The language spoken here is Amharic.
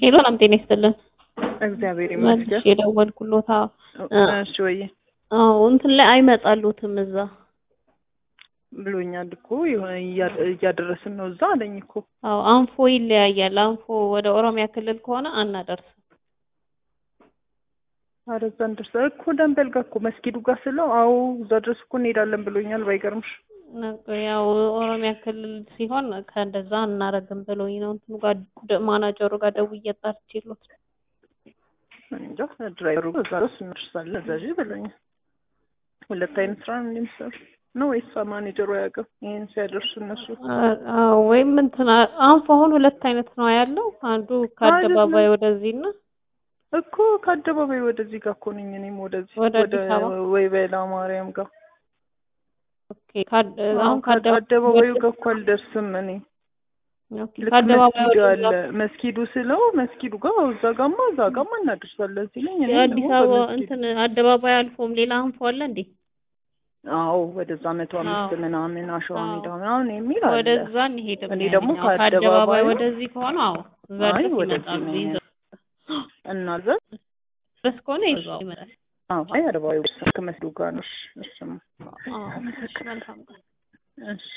ሄሎ ሰላም ጤና ይስጥልን። እግዚአብሔር መልሽ ይመስገን። የደወልኩሎታ እሺ ወይ አዎ እንትን ላይ አይመጣሉትም እዛ ብሎኛል እኮ የሆነ እያ- እያደረስን ነው እዛ አለኝ እኮ። አዎ አንፎ ይለያያል። አንፎ ወደ ኦሮሚያ ክልል ከሆነ አናደርስም። ኧረ እዛ እንደርሳ እኮ ደንበል ጋር እኮ መስጊዱ ጋር ስለው አዎ እዛ ድረስ እኮ እንሄዳለን ብሎኛል። ባይገርምሽ ነገ- ያው ኦሮሚያ ክልል ሲሆን ከእንደዛ እናረግም ብሎኝ ነው እንትኑ ጋር ደ- ማናጀሩ ጋር ደውዬ ጠርቼሎት እኔ እንጃ ድራይቨሩ እዛ ድረስ እንደርሳለን እዛ ሂጂ ብሎኛል። ሁለት አይነት ስራ ነው እንደሚሰሩ ነው ወይስ ማኔጀሩ አያውቅም ይሄን ሲያደርሱ እነሱ? አዎ ወይም እንትን አንፎ አሁን ሁለት አይነት ነው ያለው። አንዱ ከአደባባይ ወደዚህ እና እኮ ከአደባባይ ወደዚህ ጋር እኮ ነኝ እኔም ወደዚህ ወደ ወደ አዲስ አበባ? ወይ በላ ማርያም ጋር ኦኬ ካድ- አሁን አሁን ከአደባባዩ ጋር እኮ አልደርስም እኔ ኦኬ ልክ ከአደባባይ መስጊዱ ወደዛ አለ መስጊዱ ስለው መስጊዱ ጋር እዛ ጋማ እዛ ጋማ እናደርሳለን ሲለኝ እኔ የአዲስ ደግሞ አበባ በመስጊዱ- እንትን አደባባይ አልፎም ሌላ አንፎ አለ እንዴ? አዎ ወደዛ መቶ አምስት አዎ። ምናምን አሸዋ አዎ። ሜዳ ምናምን የሚል አለ ወደዛ እንሄድም እኔ ያለኝ። ደግሞ አዎ፣ ከአደባባይ ከአደባባዩ- ወደዚህ ከሆነ አዎ እዛ አይ ድረስ ወደዚህ ይመጣሉ። ነው ይዘው እና እዛ ድረስ ከሆነ ይዘው ይመጣል። አዎ አይ አደባባዩ ከመስጊዱ ጋር ነው እሺ እሺማ አዎ እሺ፣ መልካም ቀን። እሺ